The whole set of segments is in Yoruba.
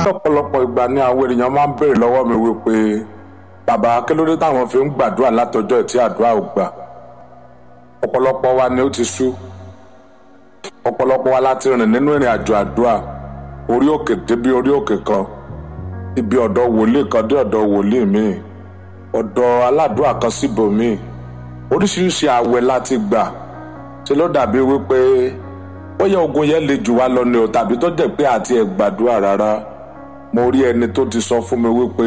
lọ́pọ̀lọpọ̀ ìgbà ni àwọn ènìyàn máa ń béèrè lọ́wọ́ mi wípé bàbá kí ló dé táwọn fi ń gbàdúrà látọjọ́ tí àdúrà ò gbà ọ̀pọ̀lọpọ̀ wa ni ó ti sú ọ̀pọ̀lọpọ̀ wa láti rìn nínú ìrìn àjò àdúrà orí òkè débi orí òkè kan ibi ọ̀dọ̀ wòlíì kan dé ọ̀dọ̀ wòlíì míì ọ̀dọ̀ aládùúrà kan síbòmíì oríṣiríṣi àwẹ̀ láti gbà ṣe ló dàbí wípé ó yẹ ogun yẹn le jù wá lọ ni o tàbí tó jẹ́ pé àti ẹ̀ gbàdúrà rárá mo rí ẹni tó ti sọ fún mi wípé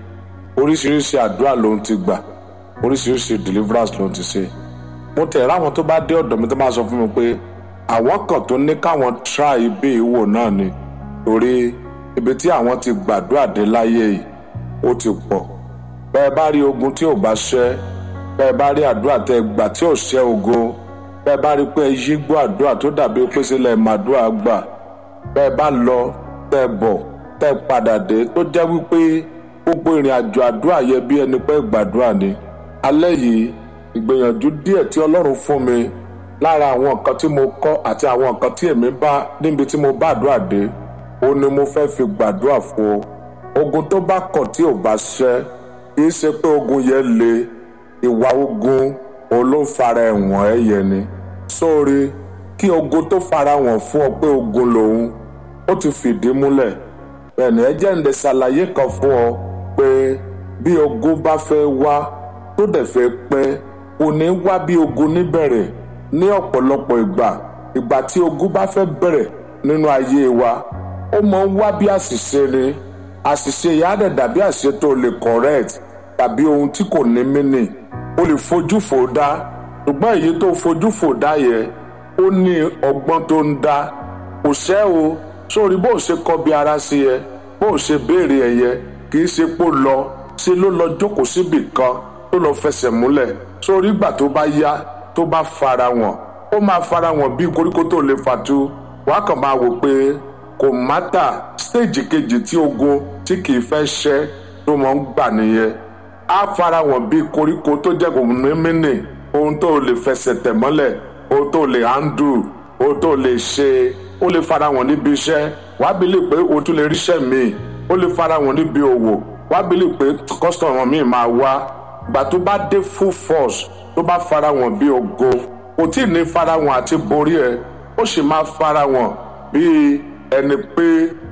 oríṣiríṣi àdúrà lòun ti gbà oríṣiríṣi deliverance lòun ti ṣe mo tẹ̀ ráwọn tó bá dé ọ̀dọ̀ mi tó máa sọ fún mi pé àwọn kan tó ní káwọn try ibi ìwò náà ni torí ibi tí àwọn ti gbàdúrà dé láyé yìí ó ti pọ̀ bẹ́ẹ̀ bá rí ogun tí ò bá ṣẹ́ bẹ́ẹ̀ bá rí àdúrà tẹ́ gbà tí ò ṣẹ́ ogun bẹ́ẹ̀ bá rí pé yí gbọ́ àdúrà tó dàbí pé sílẹ̀ màdúrà gbà bẹ́ẹ̀ bá lọ tẹ́ bọ̀ tẹ́ padà dé tó jẹ́ wípé gbogbo ìrìn àjò àdúrà yẹ bí ẹni pé gbàdúrà ni alẹ́ yìí ìgbìyànjú díẹ̀ tí ọlọ́run fún mi lára àwọn nǹkan tí mo kọ́ àti àwọn nǹkan tí èmi bá níbi tí mo bá àdúrà dé ó ní mo fẹ́ fi gbàdúrà fún o ogun tó bá kọ̀ tí ò bá ṣẹ́ kì í ṣe pé ogun yẹn le ìwà ogun òun ló ń fara ẹ̀wọ̀n ẹ̀ yẹn ni sórí kí ogun tó fara wọ̀n fún ọ pé ogun lòun ó ti fìdí múlẹ̀ bẹ́ẹ̀ni ẹ jẹ́ ń lè ṣàlàyé kan fún ọ pé bí ogun bá fẹ́ wá tó dẹ̀ fẹ́ pẹ́ kò ní wá bí ogun níbẹ̀rẹ̀ ní ọ̀pọ̀lọpọ̀ ìgbà ìgbà tí ogun bá fẹ́ bẹ̀rẹ̀ nínú ayé wa ó máa ń wá bí àṣìṣe ni àṣìṣe yìí á dẹ̀ dàbí àṣìṣe tó lè correct tàbí ohun tí kò ní mínì o lè fojú fò dá ṣùgbọ́n èyí tó fojú fò dá yẹ ó ní ọgbọ́n tó ń dá kò ṣẹ́ o sórí bó o ṣe kọbi ara sí yẹ bó o ṣe béèrè ẹ yẹ kì í ṣe pò lọ ṣe ló lọ jókòó síbì kan tó lọ fẹsẹ̀ múlẹ̀ sórí ìgbà tó bá yá tó bá fara wọn ó máa fara wọn bí koríko tó lè fàtú wàá kàn máa wò pé kò mátà stéèjì kejì tí ogun tí kì í fẹ́ ṣẹ́ tó mọ̀ ń gbà nìyẹn á fara wọn bí koríko tó jẹ́ kò mímínì ohun tó lè fẹsẹ̀ tẹ̀ mọ́lẹ̀ ohun tó lè handle ohun tó lè ṣe ó lè fara wọn níbi iṣẹ́ wàá bí lè pé o tún lè ríṣẹ́ míì ó lè fara wọn níbi òwò wàá bí lè pé kọ́sítọ̀mù míì máa wá gbà tó bá dé full force tó bá fara wọn bí ogo kò tí ì ní fara wọn àti borí ẹ ó sì máa fara wọn bíi ẹni pé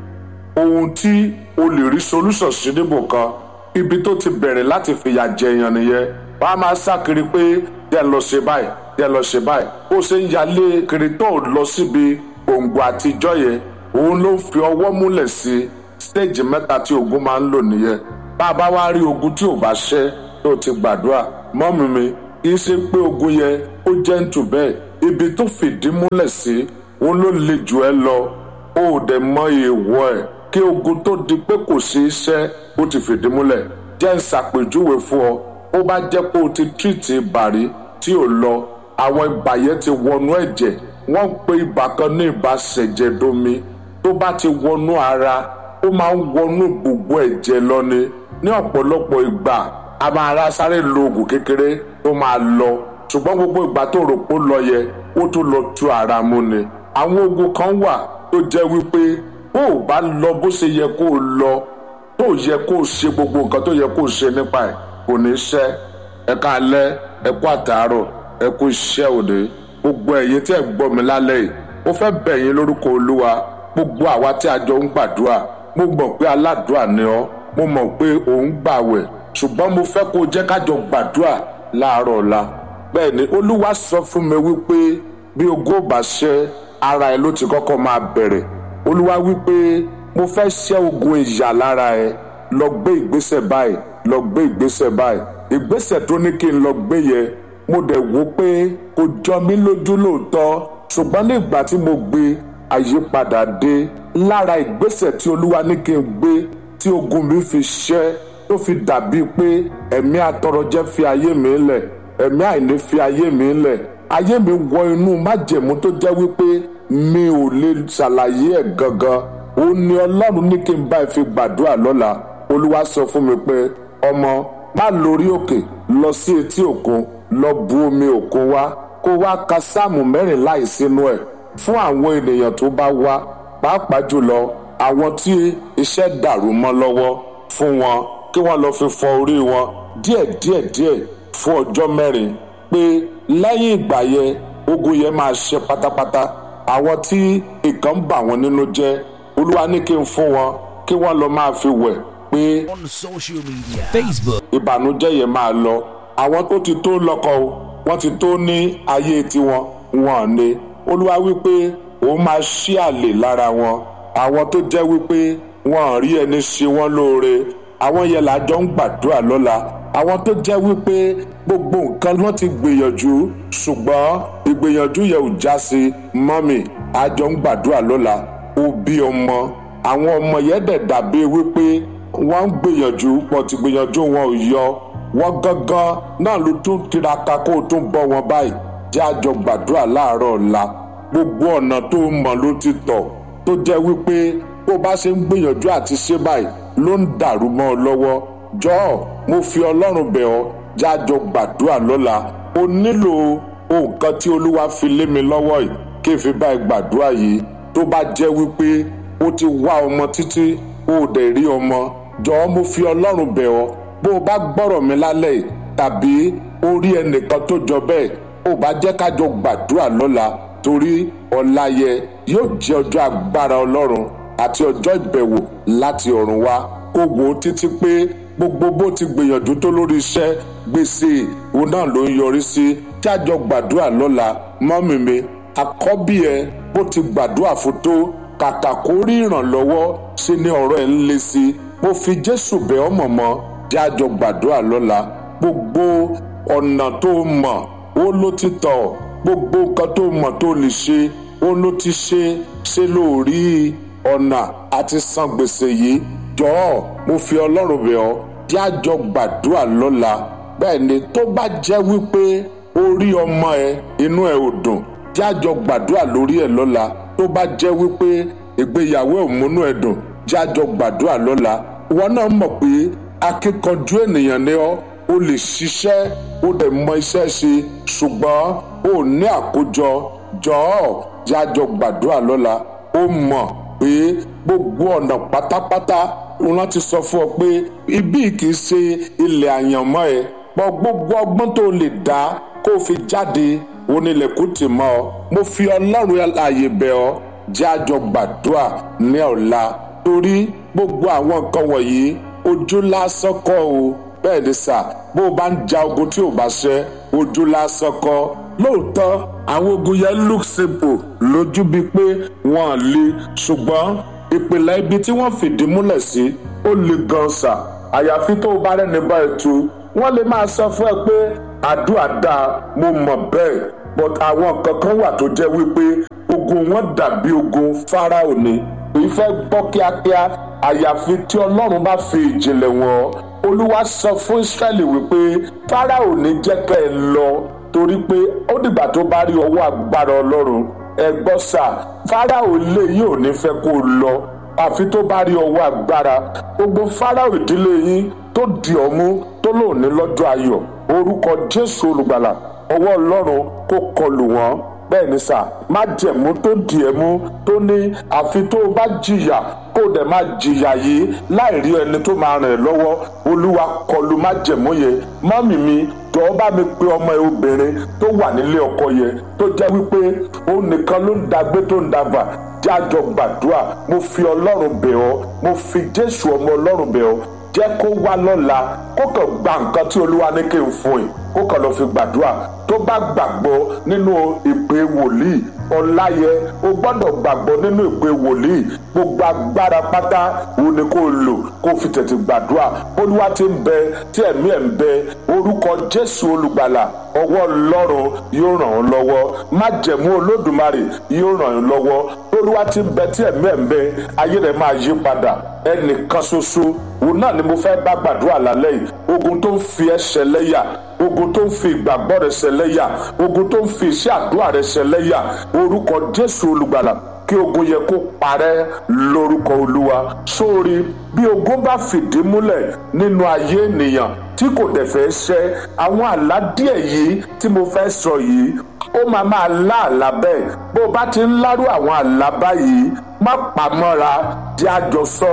ohun tí o lè rí solution sí níbò kan ibi tó ti bẹ̀rẹ̀ láti fìyà jẹ èèyàn nìyẹn wàá máa sá kiri pé díẹ̀ lọ ṣe báyìí díẹ̀ lọ ṣe báyìí bó ṣe ń yalé kiri tó lọ síbi gbòǹgbò àtijọ́ yẹn òun ló ń fi ọwọ́ múlẹ̀ sí stéèjì mẹ́ta tí ogun máa ń lò nìyẹn bá a bá wá rí ogun tí ò bá ṣẹ́ tó ti gbàdúrà mọ́mí mi kì í ṣe pé ogun yẹn ó jẹ́ ń tù bẹ́ẹ̀ ibi tó fìdí múlẹ̀ sí òun ló le jù ẹ lọ ó dẹ̀ mọ èèwọ̀ ẹ̀ kí ogun tó di pé kò sí iṣẹ́ ó ti fìdí múlẹ̀ jẹ́ ń ṣàpèjúwe fún ọ ó bá jẹ́ pé o ti tírìtì ìbàrí tí ò lọ àwọn ibà yẹn ti wọnú ẹ̀jẹ̀ wọ́n ń pe ibà kan ní ibà ṣẹ̀jẹ̀domi tó bá ti wọnú ara ó máa ń wọnú gbogbo ẹ̀jẹ̀ lọ ni ní ọ̀pọ̀lọpọ̀ ìgbà a máa ra sáré lo oògùn kékeré tó máa lọ ṣùgbọ́n gbogbo ìgbà tó rò pé ó lọ yẹ ó tún lọ tú ara mú ni àwọn ogun kan wà tó jẹ́ wípé bó o bá lọ bó ṣe yẹ kó o lọ tó yẹ kó o ṣe gbogbo nǹkan tó yẹ kó o ṣe nípa ẹ̀ kò ní ṣẹ́ ẹ káalẹ́ ẹ kú àtàárọ̀ ẹ kú iṣẹ́ òde gbogbo ẹ̀yin tí ẹ gbọ́ mi lálẹ́ yìí mo fẹ́ bẹ̀ yín lórúkọ olúwa gbogbo àwa tí a jọ ń gbàdúrà mo mọ̀ pé aládùúrà ni ọ́ mo mọ̀ pé ò ń gbàwẹ̀ ṣùgbọ́n mo fẹ́ kó o jẹ́ kájọ gbàdúrà láàárọ̀ ọ̀la bẹ́ẹ̀ ni olúwa sọ fún mi wípé bí ogún ò bá ṣẹ́ ara ẹ ló ti kọ́kọ́ máa bẹ̀rẹ̀ olúwa wípé mo fẹ́ ṣẹ́ ogun ìyà lára ẹ lọ gbé ìgbésẹ̀ báyìí lọ gbé ìgbésẹ̀ báyìí ìgbésẹ̀ tó ní kí n lọ gbé yẹ mo dẹ̀ wò pé kò jọ mí lójú lóòótọ́ ṣùgbọ́n ní ìgbà tí mo gbé àyípadà dé lára ìgbésẹ̀ tí olúwa ní kí n gbé tí ogun mi fi ṣẹ́ tó fi dàbíi pé ẹ̀mí atọrọjẹ fi ayé mi lẹ̀ ẹ̀mí àìní fi ayé mi lẹ̀ ayé mi wọ inú májẹ̀mú tó jẹ́ wípé mi ò lè ṣàlàyé ẹ̀ gangan ó ní ọlọ́run ní kí n bá ẹ fi gbàdúrà lọ́la olúwa sọ fún mi pé ọmọ má lórí òkè lọ sí etí òkun lọ bu omi òkun wá kó wá ka sáàmù mẹ́rìnlá yìí sínú ẹ̀ fún àwọn ènìyàn tó bá wá pàápàá jùlọ àwọn tí iṣẹ́ dàrú mọ́ lọ́wọ́ fún wọn kí wọ́n lọ fi fọ orí wọn díẹ̀ díẹ̀ díẹ̀ fún ọjọ́ mẹ́rin pé lẹ́yìn ìgbà yẹn ogun yẹn máa ṣe pátápátá àwọn tí nǹkan ń bà wọ́n nínú jẹ́ olúwa ní kí n fún wọn kí wọ́n lọ máa fi wẹ̀ pé on social media Facebook, ìbànújẹ́ yẹn máa lọ àwọn tó ti tó lọ́kọ o wọ́n ti tó ní ayé tiwọn wọn ní olúwa wípé òun máa ṣí àlè lára wọn àwọn tó jẹ́ wípé wọn ò rí ẹni ṣe wọ́n lóore àwọn yẹn làjọ ń gbàdúrà lọ́la àwọn tó jẹ́ wípé gbogbo nǹkan wọ́n ti gbìyànjú ṣùgbọ́n ìgbìyànjú yẹn ò já sí mọ́mì àjọ ń gbàdúrà lọ́la òbí ọmọ àwọn ọmọ yẹn dẹ̀ dàbí wípé wọ́n ń gbìyànjú pọ̀ tí gbìyànjú wọn ò yọ wọ́n gángan náà ló tún tiraka kó o tún bọ́ wọn báyìí jẹ́ àjọ gbàdúrà láàárọ̀ ọ̀la gbogbo ọ̀nà tó mọ̀ ló ti tọ̀ tó jẹ́ wípé bó bá ṣe ń gbìyànjú àti ṣe báyìí ló ń dàrú mọ́ ọ lọ́wọ́ jọ̀ọ́ mo fi ọlọ́run bẹ̀ ọ́ jẹ́ àjọ gbàdúrà lọ́la o nílò nǹkan tí olúwa fi lé mi lọ́wọ́ yìí kí n fi báyìí gbàdúrà yìí tó bá jẹ́ wípé o ti wá ọmọ títí o ò dẹ̀ rí ọmọ jọ̀ọ́ mo fi ọlọ́run bẹ̀ ọ́ bó o bá gbọ́rọ̀ mi lálẹ́ yìí tàbí o rí ẹnìkan tó jọ bẹ́ẹ̀ o bá jẹ́ kájọ gbàdúrà lọ́la torí ọ̀la yẹ yóò jẹ́ ọjọ́ agbára ọlọ́run àti ọjọ́ ìbẹ̀wò láti ọ̀run wá kó wò ó títí pé gbogbo bó ti gbìyànjú tó lórí iṣẹ́ gbèsè òun náà ló ń yọrí sí jájọ gbàdúrà lọ́la mọ́mì mi àkọ́bí ẹ bó ti gbàdúrà fún tó kàkà kó rí ìrànlọ́wọ́ sí ní ọ̀rọ̀ ẹ̀ ń le sí i mo fi jésù bẹ̀ ọ́ mọ̀mọ́ jájọ gbàdúrà lọ́la gbogbo ọ̀nà tó mọ̀ ó ló ti tọ̀ gbogbo nǹkan tó mọ̀ tó lè ṣe ó ló ti ṣe ṣe lórí ọ̀nà àti san gbèsè yìí jọ̀ọ́ mo fi ọlọ́run bẹ̀ ọ́ jájọ gbàdúrà lọ́la bẹ́ẹ̀ ni tó bá jẹ́ wípé orí ọmọ ẹ inú ẹ ò dùn jájọ gbàdúrà lórí ẹ lọ́la tó bá jẹ́ wípé ìgbéyàwó ò múnú ẹ dùn jájọ gbàdúrà lọ́la ìwọ náà mọ̀ pé akíkanjú ènìyàn ni ọ́ o lè ṣiṣẹ́ o dẹ̀ mọ iṣẹ́ ṣe ṣùgbọ́n o ní àkójọ jọ̀ọ́ jájọ gbàdúrà lọ́la o mọ̀ pé gbogbo ọ̀nà pátápátá wọn ti sọ fún ọ pé ibí kì í ṣe ilẹ̀ àyànmọ́ ẹ pọ̀ gbogbo ọgbọ́n tó lè dá kó o fi jáde onílẹ̀kùn tì mọ́ ọ mo fi ọlọ́run ààyè bẹ̀ ọ́ jájọ gbàdúrà ní ọ̀la torí gbogbo àwọn nǹkan wọ̀nyí ojú lásán kọ́ o bẹ́ẹ̀ ni sà bó o bá ń ja ogun tí ò bá ṣẹ́ ojú lásán kọ́ lóòótọ́ àwọn ogun yẹn look simple lójú bíi pé wọ́n le ṣùgbọ́n ìpìlẹ̀ ibi tí wọ́n fìdí múlẹ̀ sí ó le gan sà àyàfi tó o bá rẹ́ni bá ẹ tu wọ́n lè máa sọ fún ẹ pé àdúrà dáa mo mọ̀ bẹ́ẹ̀ but àwọn nǹkan kan wà tó jẹ́ wípé ogun wọn dàbí ogun Fáráò ni kì í fẹ́ gbọ́ kíákíá àyàfi tí ọlọ́run bá fi ìjìnlẹ̀ wọn olúwa sọ fún Ísírẹ́lì wípé Fáráò ní jẹ́ kẹ́ ẹ lọ torí pé ó dìgbà tó bá rí ọwọ́ agbára ọlọ́run ẹ gbọ́ sà Fáráò lè yìí ò ní fẹ́ kó o lọ àfi tó bá rí ọwọ́ agbára gbogbo Fáráò ìdílé yín tó di ọmú tó lò ní lọ́jọ́ ayọ̀ orúkọ Jésù olùgbàlà ọwọ́ ọlọ́run kó kọlù wọ́n bẹ́ẹ̀ ni sà má jẹ̀mú tó di ẹ̀ mú tó ní àfi tó o bá jìyà kó o dẹ̀ máa jìyà yìí láì rí ẹni tó máa ràn ẹ́ lọ́wọ́ olúwa kọlù má jẹ̀mú yẹn mọ́mì mi jọ̀ọ́ bá mi pe ọmọ ẹ obìnrin tó wà nílé ọkọ yẹn tó jẹ́ wípé òun nìkan ló ń dagbé tó ń dàgbà jájọ gbàdúrà mo fi ọlọ́run bẹ̀ ọ́ mo fi jésù ọmọ ọlọ́run bẹ̀ ọ́ jẹ́ kó wá lọ́la kó kàn gba nǹkan tí olúwa ní kí n fún yìí kó kàn lọ́ọ́ fi gbàdúrà tó bá gbàgbọ́ nínú ìpè wòlíì ọláyẹ o gbọ́dọ̀ gbàgbọ́ nínú ìpè wòlíì gbogbo agbára pátá òun ni kó lò kó fi tètè gbàdúrà olúwa ti ń bẹ tí ẹ̀mí ẹ̀ ń bẹ orúkọ jésù olùgbàlà ọwọ́ ọlọ́run yóò ràn ọ́ lọ́wọ́ májẹ̀mú olódùmarè yóò ràn ọ́ lọ́wọ́ olúwa ti ń bẹ tí ẹ̀mí ẹ̀ ń bẹ ayé rẹ̀ máa yí padà ẹnìkan ṣoṣo òun náà ni mo fẹ́ bá gbàdúrà lálẹ́ yìí ogun tó ń fi ẹ́ ṣẹlẹ́yà ogun tó ń fi ìgbàgbọ́ rẹ ṣẹlẹ́yà ogun tó ń fi iṣẹ́ àdúrà rẹ ṣẹlẹ́yà orúkọ jésù olùgbàlà kí ogun yẹ kó parẹ́ lórúkọ olúwa sórí bí ogun bá fìdí múlẹ̀ nínú ayé ènìyàn tí kò dẹ̀ fẹ́ ṣẹ àwọn àlá díẹ̀ yìí tí mo fẹ́ sọ yìí ó máa máa lá àlá bẹ́ẹ̀ bó o bá ti ń lárú àwọn àlá báyìí má pamọ́ra di àjọsọ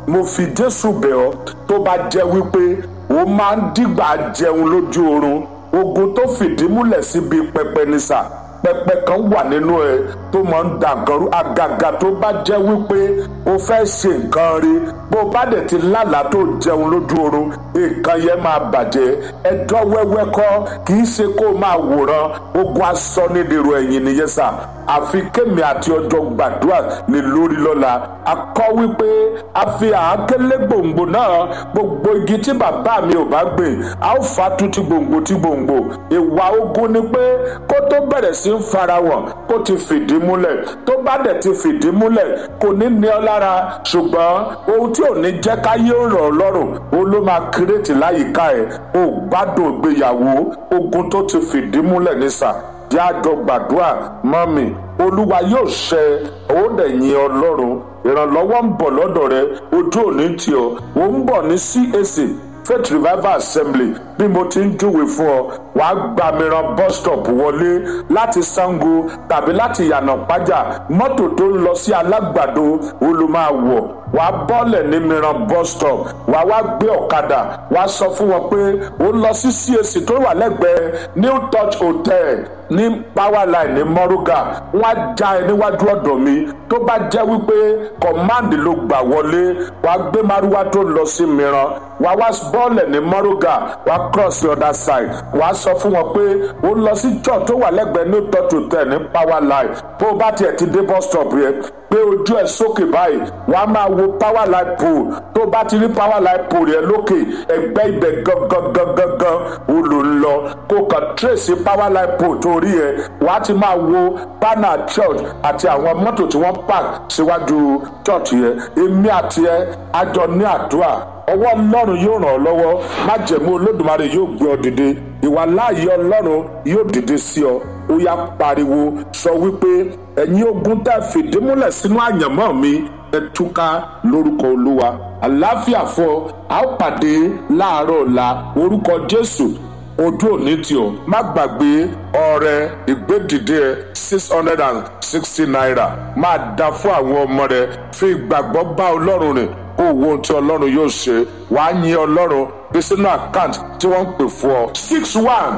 mo fi jésù bẹ̀ ọ́ tó bá jẹ́ wípé ó máa ń dìgbà jẹun lójú oorun ogun tó fìdí múlẹ̀ síbi pẹpẹ ní sà pẹpẹ kan wà nínú ẹ tó máa ń da nǹkan rú àgàgà tó bá jẹ́ wípé o fẹ́ ṣe nǹkan rí bó o bá dẹ̀ ti lálàá tó jẹun lójú oorun nǹkan yẹn máa bàjẹ́ ẹjọ́ wẹ́wẹ́ kọ́ kì í ṣe kó o máa wòran ogun aṣọ nídìrú ẹ̀yìn nìyẹn sà àfi kémi àti ọjọ́ gbàdúrà lè lórí lọ́la a kọ́ wípé a fi àákélé gbòǹgbò náà gbogbo igi tí bàbá mi ò bá gbìn a ó fa tu ti gbòǹgbò ti gbòǹgbò ìwà ogun ni pé kó tó bẹ̀rẹ̀ sí ń farahàn kó ti fìdí múlẹ̀ tó bá dẹ̀ ti fìdí múlẹ̀ kò ní ní ọ lára ṣùgbọ́n ohun tí ò ní jẹ́ káyé ó rọ̀ ọ́ lọ́rùn òun ló máa kírètì láyìíká ẹ̀ ò gbádùn ìgbéyàwó ogun tó ti fìdí múlẹ̀ ní sà jẹ́ àjọ gbàdúrà mọ́mì olúwa yóò ṣe ó dẹ̀ yin ọlọ́run ìrànlọ́wọ́ ń bọ̀ lọ́dọ̀ rẹ ojú òní tì ọ́ ó ń bọ̀ ní CAC faith revival assembly bí mo ti ń júwe fún ọ wàá gba mìíràn bus stop wọlé láti sango tàbí láti yànà pájà mọ́tò tó ń lọ sí alágbàdo olùmọ̀wọ̀ wàá bọ́lẹ̀ ní mìíràn bus stop wàá wá gbé ọ̀kadà wàá sọ fún wọn pé ó lọ sí CAC tó wà lẹ́gbẹ̀ẹ́ new touch hotel ní powerline ní mọ́rúgà wọ́n á já ẹ níwájú ọ̀dọ̀ mi tó bá jẹ́ wípé command ló gbà wọlé wàá gbé márúwá tó lọ sí mìíràn wàá wá bọ́ọ̀lẹ̀ ní mọ́rúgà wàá cross the other side wàá sọ fún wọn pé ó lọ sí church tó wà lẹ́gbẹ̀ẹ́ new touch hotel ní powerline bó o bá tiẹ̀ ti dé bus stop yẹn gbé ojú ẹ sókè báyìí wàá máa wo powerline pole tó o bá ti rí powerline pole yẹn lókè ẹgbẹ́ ibẹ̀ gangan gangan gan o lò ń lọ kó kàn trace powerline pole tó rí ẹ wàá ti máa wo banner church àti àwọn mọ́tò tí wọ́n park síwájú church yẹn èmi àti ẹ àjọ ní àdúrà ọwọ́ ọlọ́run yóò ràn ọ́ lọ́wọ́ májẹ̀mú olódùmarè yóò gbé ọ dìde ìwà láàyè ọlọ́run yóò dìde sí ọ ó yá pariwo sọ wípé ẹ̀yin ogun tẹ́ fìdí múlẹ̀ sínú àyànmọ́ mi ẹ túká lórúkọ olúwa àlàáfíà fún ọ a ó pàdé láàárọ̀ ọ̀la orúkọ jésù ojú òní tí o má gbàgbé ọrẹ ìgbédìde ẹ six hundred and sixty naira máa dá fún àwọn ọmọ rẹ fi ìgbàgbọ́ bá ọlọ́run rìn kó wo ohun tí ọlọ́run yóò ṣe wàá yin ọlọ́run bí sínú àkáǹtì tí wọ́n ń pè fún ọ. six one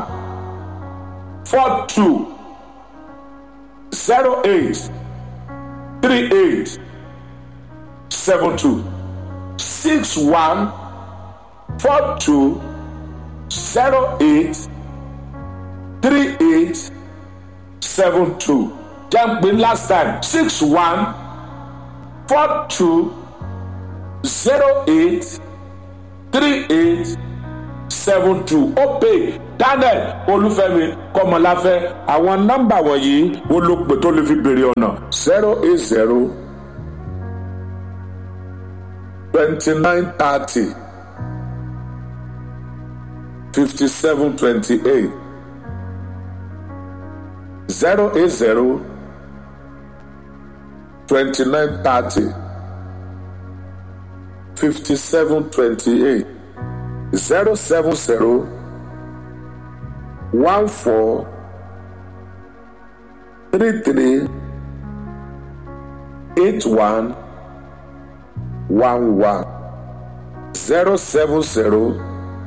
four two zero eight three eight seven two six one four two zero eight three eight seven two jẹ́ ń pè last time six one four two zero eight three eight seven two ó pè daniel olúfẹ́mi kọ́mọláfẹ́ àwọn nọ́mbà wọ̀nyí ó ló pè tó lè fi béèrè ọ̀nà zero eight zero twenty nine thirty fifty seven twenty eight zero eight zero twenty nine thirty. 5728 070 14 33 81 11 070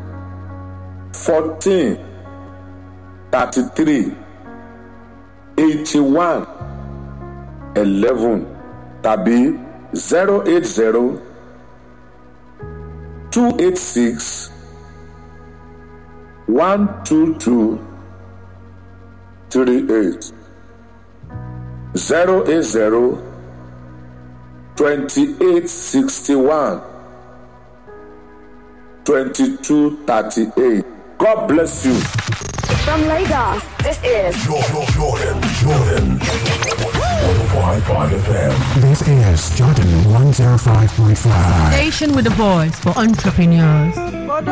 14 33 81 11 tàbí 080 two eight six one two two three eight zero eight zero twenty eight sixty one twenty two thirty eight God bless you. From Lagos, this is Jordan, Jordan, Jordan. 105.5 FM. This is Jordan 105.5. Station with a voice for entrepreneurs.